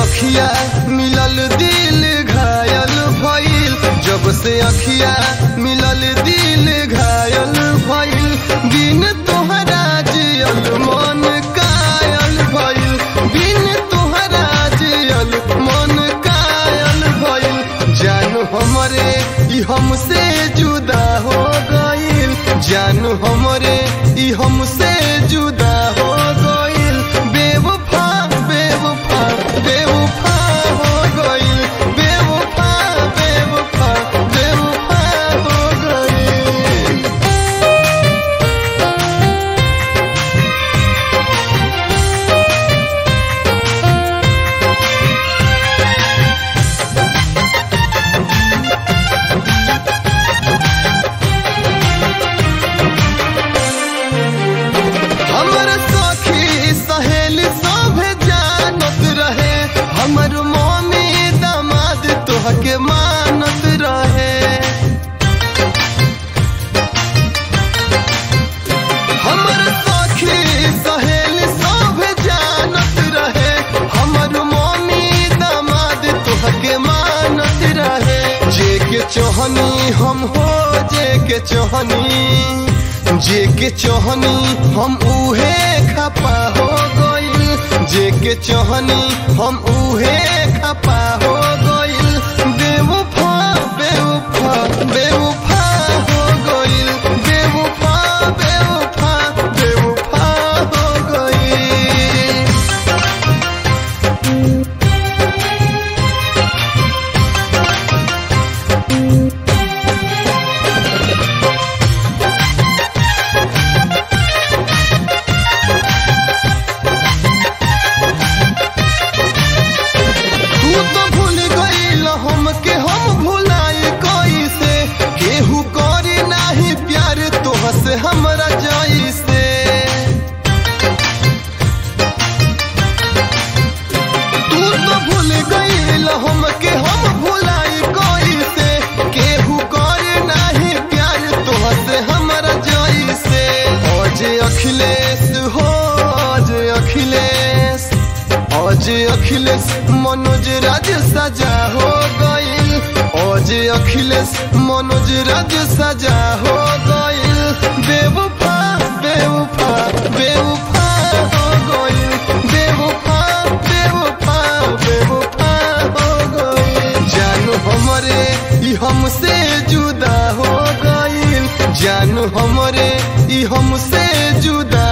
अखिया मिलल दिल घायल भइल जब से अखिया मिलल दिल घायल भइल बिन तोहरा जियल मन कायल भइल बिन तोहरा जियल मन कायल भइल जानू हमरे ई हमसे जुदा हो गइल जानू हमरे ई हमसे जुदा हो गइल बेवफा बेवफा बेवफा हो गइल बेवफा बेवफा बेवफा हो गइल हमर सखी सहेली सभे जानत रहे हमर मम्मी दामाद तोहके मानत रहे हमर सखी सहेली सभे जानत रहे हमर मम्मी दामाद तोहके मानत रहे जे के चोहनी हम हो जे के चोहनी जे के चोहनी हम उहे खपा हो गइल जे के चोहनी हम उहे खपा हो गइल बेवफा बेवफा बेवफा हो गइल बेवफा बेवफा बेवफा हो गइल तू तो भूल गईल हमके हम भुलाई कैसे केहू करे नाही प्यार तोह से हमरा जैसे तू तो भूल गईल हमके हम भुलाई कैसे केहू करे नाही प्यार तोह से हमरा जैसे आज अखिलेश हो आज अखिलेश आज अखिलेश मनोज राज सजा हो गइल आज अखिलेश मनोज राज सजा हो गइल बेवफा बेवफा बेवफा हो गइल बेवफा बेवफा बेवफा हो गइल जानू हमरे ई हमसे जुदा हो गइल जानू हमरे ई हमसे जुदा